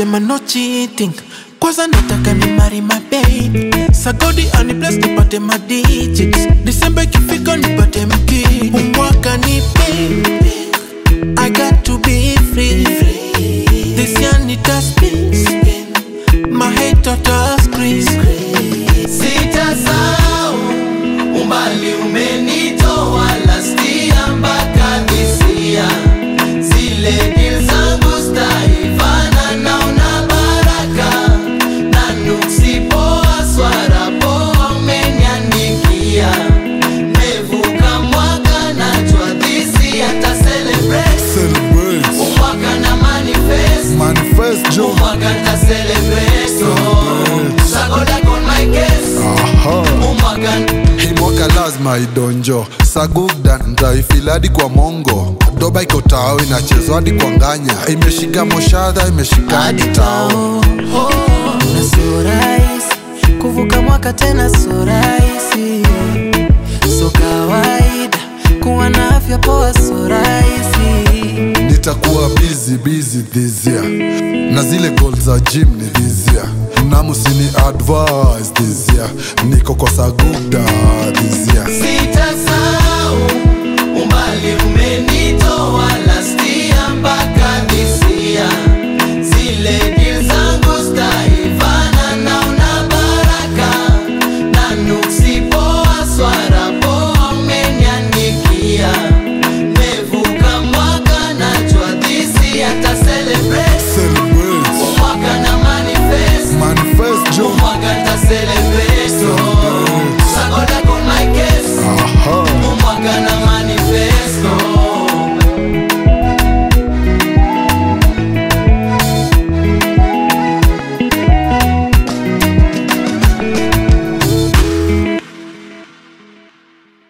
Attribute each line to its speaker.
Speaker 1: wanasema no cheating kwanza nataka ni mari mababy sagodi ani bless nipate madigits disemba ikifika nipate mki umwaka ni baby I got to be free this year nita spin my hate to screen
Speaker 2: Sitasahau umbali umenitoa lastia mpaka dhisia, zile deal zangu staifana naona baraka na nuksi poa swara poa umeniandikia, mevuka mwaka najua dhisi hata celebrate
Speaker 3: Celebrate.
Speaker 2: umwaka na manifest
Speaker 3: Manifest Joe.
Speaker 2: umwaka nta celebrate oh. Sagoda on my case
Speaker 3: Aha.
Speaker 2: umwaka
Speaker 3: hii mwaka lazima idonjo sagugda ntaifiladi kwa mongo doba iko tao inachezwa hadi kwa nganya imeshika moshadha imeshika hadi tao
Speaker 1: na sio rahisi kuvuka mwaka tena sio rahisi so kawaida kuwa na afya poa sio rahisi
Speaker 3: nitakuwa busy busy this year na zile goal za gym ni this year namusini advice this year niko kwa sagugda this year
Speaker 2: sitasahau umbali umenitoa last